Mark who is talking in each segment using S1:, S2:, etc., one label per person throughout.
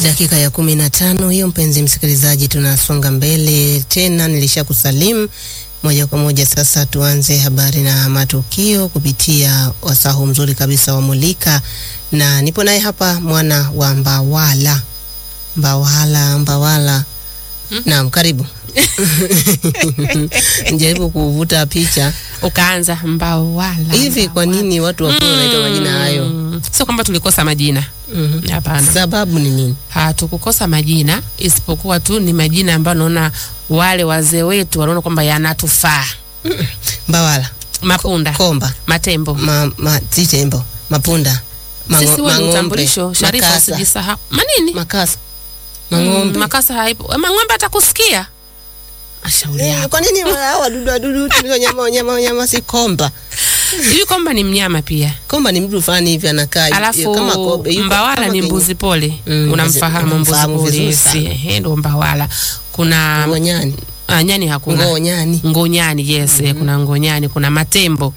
S1: Dakika ya kumi na tano hiyo, mpenzi msikilizaji, tunasonga mbele tena. Nilisha kusalimu moja kwa moja. Sasa tuanze habari na matukio kupitia wasahu mzuri kabisa wa Mulika, na nipo naye hapa mwana wa Mbawala, Mbawala, Mbawala. Naam, karibu njaribu kuvuta picha
S2: ukaanza Mbawala.
S1: hivi. Kwa nini watu wakiwa wanaitwa majina hayo?
S2: Mm, Sio kwamba tulikosa majina,
S1: Mhm.
S2: hapana.
S1: Sababu ni nini?
S2: Hatukukosa majina, isipokuwa tu ni majina ambayo naona wale wazee wetu wanaona kwamba yanatufaa.
S1: Mbawala,
S2: Mapunda,
S1: Komba,
S2: Matembo,
S1: ma, ma, Titembo, Mapunda, Mango-
S2: sisi huo ni
S1: Mang'ombe,
S2: utambulisho. Sharifa,
S1: Makasa,
S2: usijisahau. Manini?
S1: Makasa,
S2: Mm,
S1: Mang'ombe.
S2: Makasa haipo. Eh, Mang'ombe atakusikia. Ashauri
S1: Eh,
S2: yako.
S1: Kwa nini hao wadudu wadudu tulio nyama wanyama wanyama si komba?
S2: Hivi kwamba ni mnyama pia.
S1: Komba ni mtu fulani hivi anakaa
S2: Alafu
S1: kama kobe. yuko
S2: Mbawala
S1: kama
S2: ni
S1: kwenye-
S2: mbuzi pole.
S1: Mm,
S2: Unamfahamu mbuzi
S1: namfahamu
S2: pole?
S1: vizuri
S2: Yes,
S1: sana.
S2: ehe, ndo Mbawala. Kuna
S1: Ngonyani.
S2: ah, nyani hakuna.
S1: Ngonyani.
S2: Ngonyani yes, eh, kuna ngonyani, kuna matembo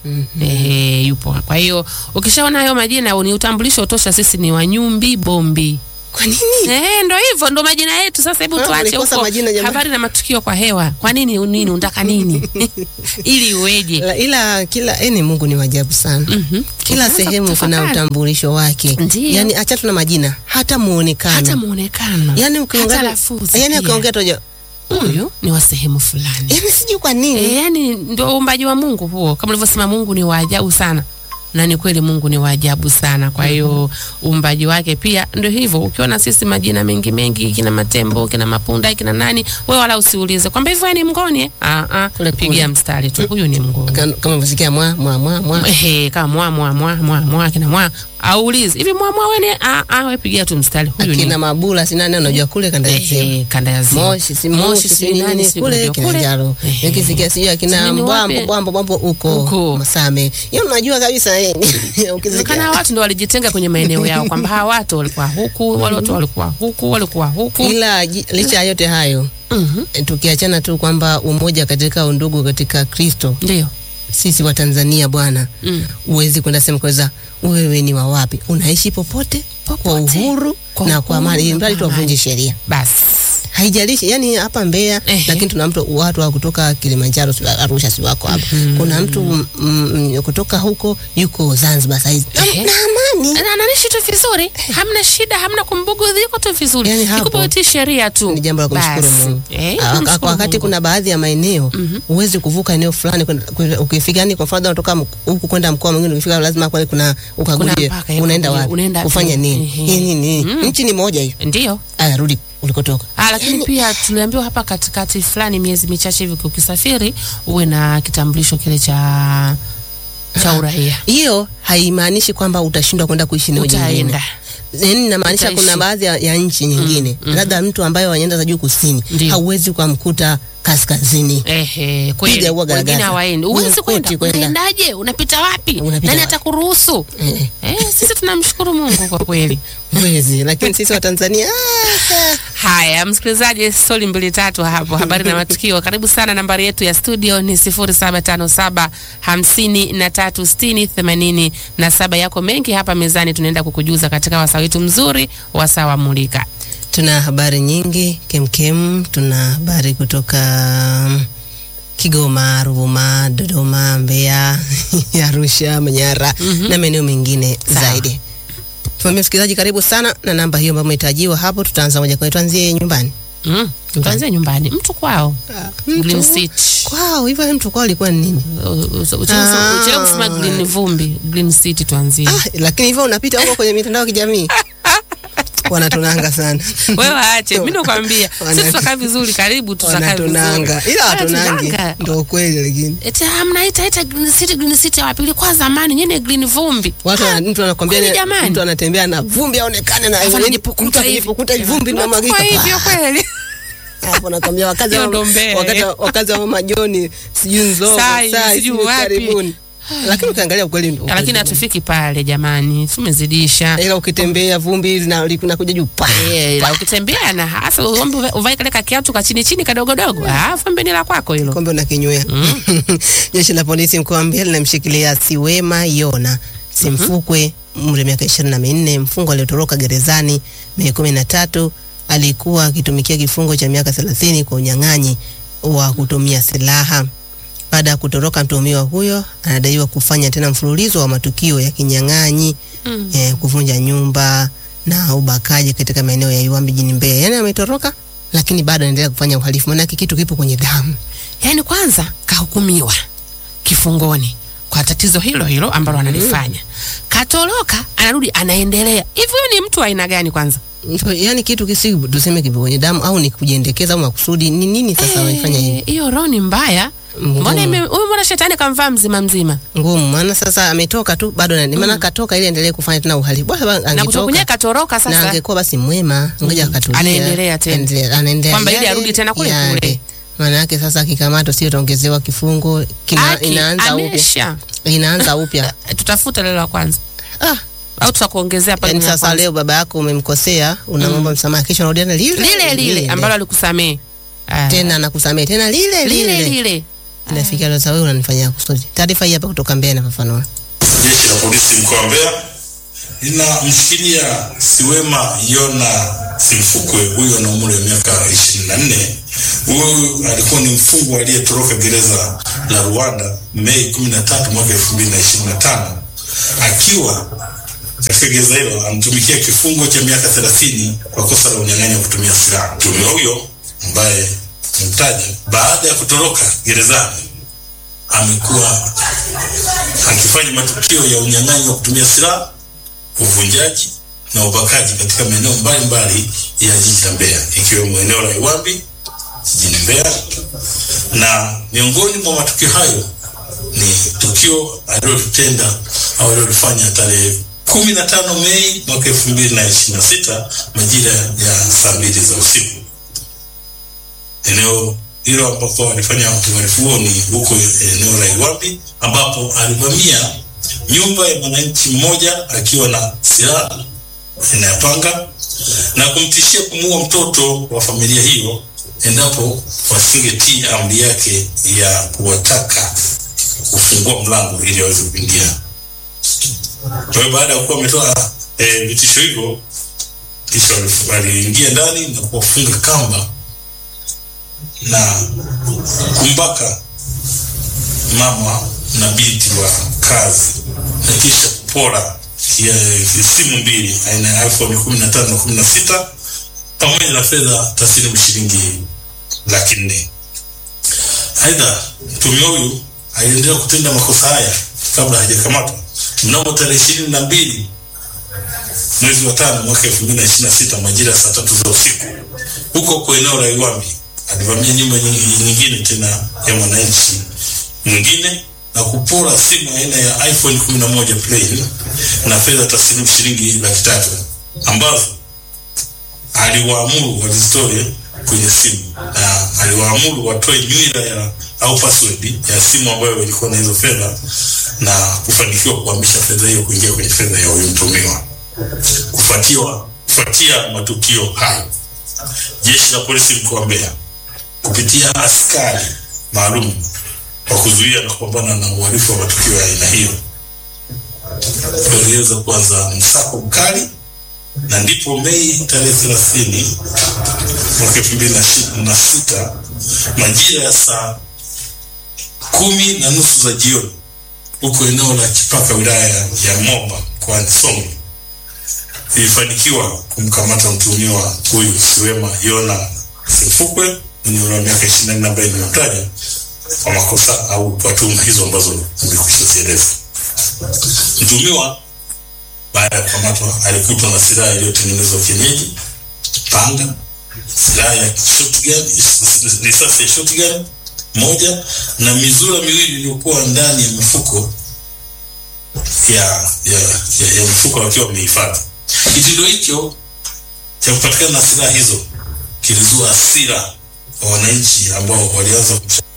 S2: eh, yupo. Kwa hiyo ukishaona hayo majina ni utambulisho tosha, sisi ni Wanyumbi Bombi.
S1: Kwa nini?
S2: Eh, ndo hivyo ndo majina yetu. Sasa hebu
S1: Ah,
S2: tuache
S1: mlikosa
S2: huko
S1: majina jamani.
S2: habari na matukio kwa hewa. Kwa nini nini unataka nini ili uweje?
S1: Ila, ila kila eni Mungu ni wajabu sana.
S2: Mhm.
S1: Kila
S2: Ukaanza
S1: sehemu kuna
S2: kutafakari.
S1: utambulisho wake.
S2: Ndiyo.
S1: Yaani acha tu na majina, hata muonekano.
S2: hata muonekano
S1: Yaani
S2: hata
S1: ukiongea
S2: lafudhi
S1: yaani
S2: pia.
S1: ukiongea toja.
S2: huyu ni wa sehemu fulani.
S1: Yaani sijui kwa nini.
S2: E, yani ndio uumbaji wa Mungu huo, kama ulivyosema, Mungu ni wa ajabu sana, na ni kweli Mungu ni wa ajabu sana. Kwa hiyo uumbaji wake pia ndio hivyo. Ukiona sisi majina mengi mengi, kina Matembo, kina Mapunda, kina nani, wewe wala usiulize kwamba hivyo ni mngoni eh? Ah, ah,
S1: Kule kule.
S2: pigia mstari tu, huyu ni mngoni.
S1: Kama kama unavyosikia mwa mwa mwa mwa.
S2: Ehe, kama mwa mwa mwa mwa mwa kina mwa aulize hivi mwa mwa wewe ni ah ah, wewe pigia tu mstari, huyu ni
S1: Akina Mabula sina nani unajua kule kanda ya Ziwa.
S2: Ehe, kanda ya Ziwa.
S1: Moshi si Moshi si
S2: si
S1: nini
S2: si
S1: kule
S2: unajua
S1: Kilimanjaro.
S2: Ehe.
S1: Nikisikia sijui akina
S2: Sijui ni
S1: Mbwambo
S2: wapi.
S1: Bwambo Bwambo huko
S2: Huko.
S1: Masame. Yeye unajua kabisa yeye. Ukisikia
S2: Kana watu ndo walijitenga kwenye maeneo yao kwamba hawa watu walikuwa huku, wale watu walikuwa huku, walikuwa huku.
S1: ila ji- licha ya yote hayo
S2: Mhm.
S1: eh, tukiachana tu kwamba umoja katika undugu katika Kristo,
S2: Ndio.
S1: sisi wa Tanzania bwana,
S2: Mm.
S1: uwezi kwenda sehemu kwanza, wewe ni wa wapi? Unaishi popote, kwa
S2: Popote.
S1: uhuru
S2: Kwa
S1: na kwa
S2: uhuru
S1: amani,
S2: na
S1: ili mradi
S2: kwa
S1: tuwavunje
S2: amani.
S1: sheria,
S2: Basi.
S1: haijalishi yani hapa Mbeya
S2: Ehe.
S1: lakini tuna mtu watu wa kutoka Kilimanjaro, si Arusha, si wako hapa. Kuna mtu mm, mm, kutoka huko yuko Zanzibar saizi na,
S2: Ehe.
S1: na amani
S2: Na anaishi tu vizuri, hamna shida, hamna kumbugudhi, yuko tu vizuri.
S1: Yani hapo,
S2: Ikupe sheria tu.
S1: ni jambo la kumshukuru
S2: Basi.
S1: Mungu.
S2: Eh,
S1: Ah,
S2: kumshukuru
S1: kwa wakati
S2: Mungu.
S1: kuna baadhi ya maeneo huwezi kuvuka eneo fulani kwenda- kwenda- ukifika, yani kwa mfano unatoka mk- huku kwenda mkoa mwingine, ukifika lazima kwale kuna ukagulie
S2: Kuna mpaka ya
S1: unaenda
S2: kujua,
S1: wapi,
S2: unaenda
S1: kufanya
S2: wapi.
S1: nini,
S2: Ehe.
S1: hii nini,
S2: Mm.
S1: nchi ni moja hiyo.
S2: Ndio.
S1: Aya, rudi ulikotoka.
S2: Ah, lakini pia tuliambiwa hapa katikati fulani miezi michache hivi ukisafiri uwe na kitambulisho kile cha cha uraia.
S1: Hiyo haimaanishi kwamba utashindwa kwenda kuishi eneo jingine.
S2: Utaenda.
S1: Yaani inamaanisha
S2: Utaishi.
S1: kuna baadhi ya, ya nchi nyingine labda mtu ambaye wa nyanda za juu kusini
S2: Ndio.
S1: hauwezi ukamkuta kaskazini.
S2: Ehe, kweli.
S1: Piga huwa
S2: Wengine
S1: garagaza.
S2: hawaendi.
S1: Huwa
S2: Huwezi kwenda.
S1: kwetu kwenda.
S2: Unaendaje? Unapita wapi?
S1: Unapita
S2: Nani
S1: wapi?
S2: atakuruhusu?
S1: Eh,
S2: Eh, sisi tunamshukuru Mungu kwa kweli.
S1: Huwezi, lakini sisi wa Tanzania ah,
S2: Haya, msikilizaji, stori mbili tatu hapo, habari na matukio. Karibu sana, nambari yetu ya studio ni 0757 hamsini na tatu sitini themanini na saba. Yako mengi hapa mezani, tunaenda kukujuza katika wasaa wetu mzuri, wasaa wa Mulika.
S1: Tuna habari nyingi kemkem. Tuna habari kutoka mm, Kigoma, Ruvuma, Dodoma, Mbeya, Arusha, Manyara na maeneo mengine
S2: Sawa.
S1: zaidi. Tumwambia msikilizaji, karibu sana na namba hiyo ambayo umehitajiwa hapo. Tutaanza moja kwa moja, tuanzie nyumbani
S2: Mm, tuanzie nyumbani, mtu kwao Green
S1: Mtu
S2: City.
S1: kwao hivyo, mtu kwao alikuwa ni nini? Ah.
S2: Uchelewe kusema Green Vumbi, Green City tuanzie.
S1: Ah, lakini hivyo unapita huko kwenye mitandao ya kijamii wanatunanga sana
S2: Wewe waache, mimi nakwambia
S1: Wana-
S2: sisi tutakaa vizuri, karibu tutakaa vizuri.
S1: wanatunanga, ila watunangi
S2: Wanatunanga.
S1: ndo ukweli, lakini
S2: Eti ah, mnaita ita Green City Green City wapi? Ilikuwa zamani nyene Green Vumbi.
S1: watu wana- mtu anakwambia
S2: kweli
S1: ni-
S2: jamani?
S1: mtu anatembea na vumbi aonekane na
S2: Alafu
S1: yaani
S2: anajipukuta
S1: mtu
S2: hivi.
S1: anajipukuta hivi, vumbi
S2: Kwa
S1: linamwagika
S2: hivyo
S1: pa.
S2: kweli.
S1: hapo nakwambia wakazi
S2: Hiyo
S1: wa
S2: ndo Mbeya,
S1: wakati
S2: eh.
S1: wa- wakazi wa mama Joni sijui nzoo
S2: Sai,
S1: sai
S2: sijui
S1: sijui
S2: wapi.
S1: karibuni, lakini ukiangalia ukweli ndo
S2: Lakini
S1: ukweli.
S2: hatufiki pale jamani, tumezidisha.
S1: ila ukitembea vumbi lina- linakuja juu pa
S2: Eh, ila ukitembea na hasa uombe uvae- uvae kale kakiatu ka chini chini kadogodogo. Ah, vumbi ni la kwako hilo.
S1: kombe unakinywea. Jeshi la polisi mkoa wa Mbeya linamshikilia Siwema Yona Simfukwe umri wa miaka ishirini na minne. Mfungwa aliyotoroka gerezani Mei kumi na tatu alikuwa akitumikia kifungo cha miaka thelathini kwa unyang'anyi wa kutumia silaha. Baada ya kutoroka, mtuhumiwa huyo anadaiwa kufanya tena mfululizo wa matukio ya kinyang'anyi
S2: Mm.
S1: eh, kuvunja nyumba na ubakaji katika maeneo ya Iwambi jijini Mbeya. Yaani ametoroka lakini bado anaendelea kufanya uhalifu, maanake kitu kipo kwenye damu.
S2: Yaani kwanza kahukumiwa kifungoni kwa tatizo hilo hilo ambalo analifanya. Katoroka, anarudi anaendelea. Hivi huyu ni mtu wa aina gani kwanza?
S1: Yaani kitu kisi tuseme kipo kwenye damu au ni kujiendekeza au makusudi, ni nini sasa wanafanya hivi?
S2: Eh, Hiyo roho ni mbaya. Mbona
S1: Ngumu.
S2: ime- huyu mbona shetani kamvaa mzima mzima?
S1: Ngumu, maana sasa ametoka tu bado na maana katoka ili aendelee kufanya tena uhalifu. Bwana
S2: Na kutoka
S1: angetoka
S2: kwenyewe katoroka
S1: na
S2: sasa.
S1: angekuwa basi mwema, ngoja akatulia.
S2: Anaendelea tena.
S1: Endelea- anaendelea.
S2: Kwamba ili
S1: yale,
S2: arudi tena kule
S1: yale.
S2: kule.
S1: Maana yake sasa akikamatwa sio ataongezewa kifungo, kina,
S2: Aki,
S1: inaanza upya.
S2: amesha.
S1: Inaanza upya.
S2: Tutafute lile la kwanza.
S1: Ah,
S2: Au tutakuongezea pale
S1: yani
S2: la
S1: sasa
S2: kwanza.
S1: leo baba yako umemkosea, unamwomba msamaha, kesho unarudiana lile
S2: lile lile ambalo alikusamee. Ah.
S1: tena nakusamehe tena lile
S2: lile
S1: lile.
S2: lile.
S1: Inafikia sasa wewe unanifanyia kusudi. Taarifa hii hapa kutoka Mbeya inafafanua.
S3: Jeshi la polisi mkoa wa Mbeya linamshikilia Siwema Yona Simfukwe, huyo ana umri wa miaka ishirini na nne. Huyu alikuwa ni mfungwa aliyetoroka gereza la Rwanda Mei kumi na tatu mwaka elfu mbili na ishirini na tano akiwa katika gereza hilo anatumikia kifungo cha miaka thelathini kwa kosa la unyang'anyi wa kutumia silaha. Mtuhumiwa huyo ambaye mtaja, baada ya kutoroka gerezani amekuwa akifanya matukio ya unyang'anyi wa kutumia silaha, uvunjaji na ubakaji katika maeneo mbalimbali ya jiji la Mbeya ikiwemo eneo la Iwambi jijini Mbeya, na miongoni mwa matukio hayo ni tukio alilotenda au alilofanya tarehe kumi na tano Mei mwaka elfu mbili na ishirini na sita majira ya saa mbili za usiku eneo hilo ambapo alifanya uhalifu huo ni huko eneo la Iwapi ambapo alivamia nyumba ya mwananchi mmoja akiwa na silaha aina ya panga na kumtishia kumuua mtoto wa familia hiyo endapo wasingetii amri yake ya kuwataka kufungua mlango ili waweze kuingia. Kwa hiyo baada ya kuwa ametoa eh, vitisho hivyo, kisha walif- waliingia ndani na kuwafunga kamba na kumbaka mama na binti wa kazi na kisha kupora kia- simu mbili aina ya iPhone kumi na tano na kumi na sita pamoja na fedha taslimu shilingi laki nne. Aidha, mtuhumiwa huyu aliendelea kutenda makosa haya kabla hajakamatwa mnamo tarehe ishirini na mbili mwezi wa tano mwaka elfu mbili na ishirini na sita majira ya saa tatu za usiku huko huko eneo la Iwambi alivamia nyumba nyingi- nyingine tena ya mwananchi mwingine na kupora simu aina ya iPhone 11 plain na fedha taslimu shilingi laki tatu ambazo aliwaamuru wazitoe kwenye simu na aliwaamuru watoe nywila ya au password ya simu ambayo ilikuwa na hizo fedha na kufanikiwa kuhamisha fedha hiyo kuingia kwenye fedha ya huyu mtumiwa. Kufuatiwa kufuatia matukio hayo, jeshi la polisi mkoa wa Mbeya kupitia askari maalum wa kuzuia na kupambana na uhalifu wa matukio ya aina hiyo waliweza kuanza msako mkali na ndipo Mei tarehe thelathini mwaka elfu mbili na shi- na sita majira ya saa kumi na nusu za jioni huko eneo la Chipaka wilaya ya Moba mkoani Songwe ilifanikiwa kumkamata mtuhumiwa huyu Siwema Yona Simfukwe mwenye umri wa miaka ishirini na nne ambaye nimemtaja kwa makosa au kwa tuhuma hizo ambazo nimekwisha zieleza. Mtuhumiwa baada ya kukamatwa alikutwa na silaha iliyotengenezwa kienyeji, panga, silaha ya shotgun, risasi ya shotgun moja na mizura miwili iliyokuwa ndani ya mifuko ya ya, ya, ya mifuko wakiwa wamehifadhi. Kitendo hicho cha kupatikana na silaha hizo kilizua hasira kwa wananchi ambao walianza kumsha